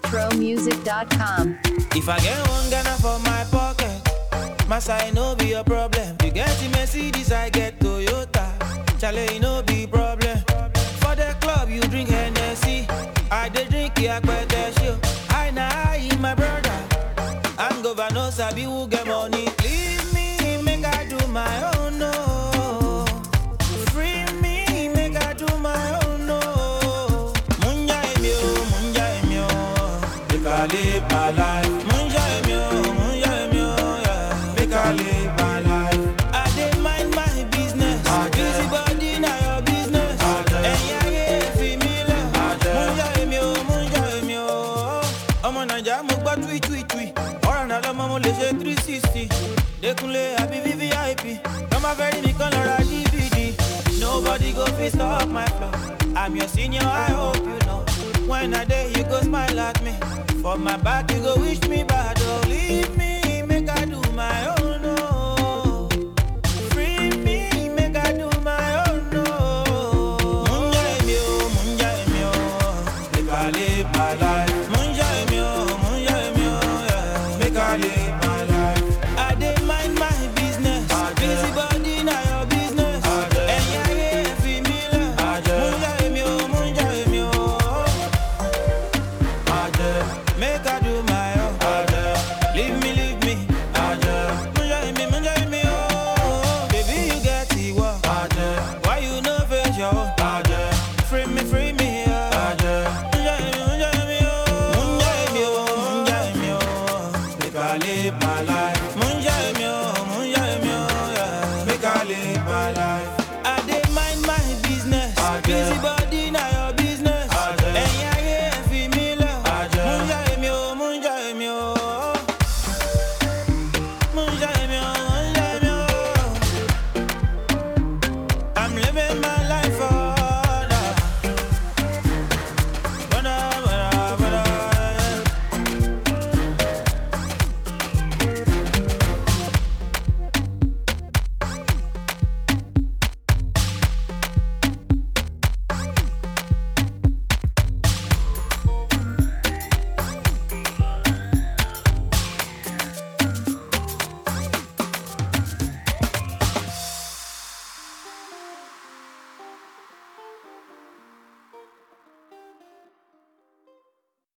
NitroMusic.com. If I get one Ghana for my pocket, my side no be a problem. You get the Mercedes, I get Toyota. Chale, it no be problem. For the club, you drink Hennessy. I dey drink Yakpete show. I na I my brother. I'm governor Sabi who get money. Leave me, make I do my own no. Free me, make I do my own no. Munja emi o, munja emi o. Make I live my life. Munja emi o, munja emi o, yeah. Make I live my life. I dey mind my business. Busy body na your business. Ẹ̀yin ayé fi mí lẹ̀. Munja emi o, munja emi o. Ọmọ Naija mo gbọ́ tui tui tui. Ọ̀rọ̀ náà lọ́mọ mo lè ṣe three sixty. Dékúnlé àbí VVIP. Nọ́mbà fẹ́ rí mi kan lọ ra DVD. Nobody go fit stop my flow. I'm your senior, I hope you know. When I day you go smile at me. For my back you go wish me bad. Oh, leave me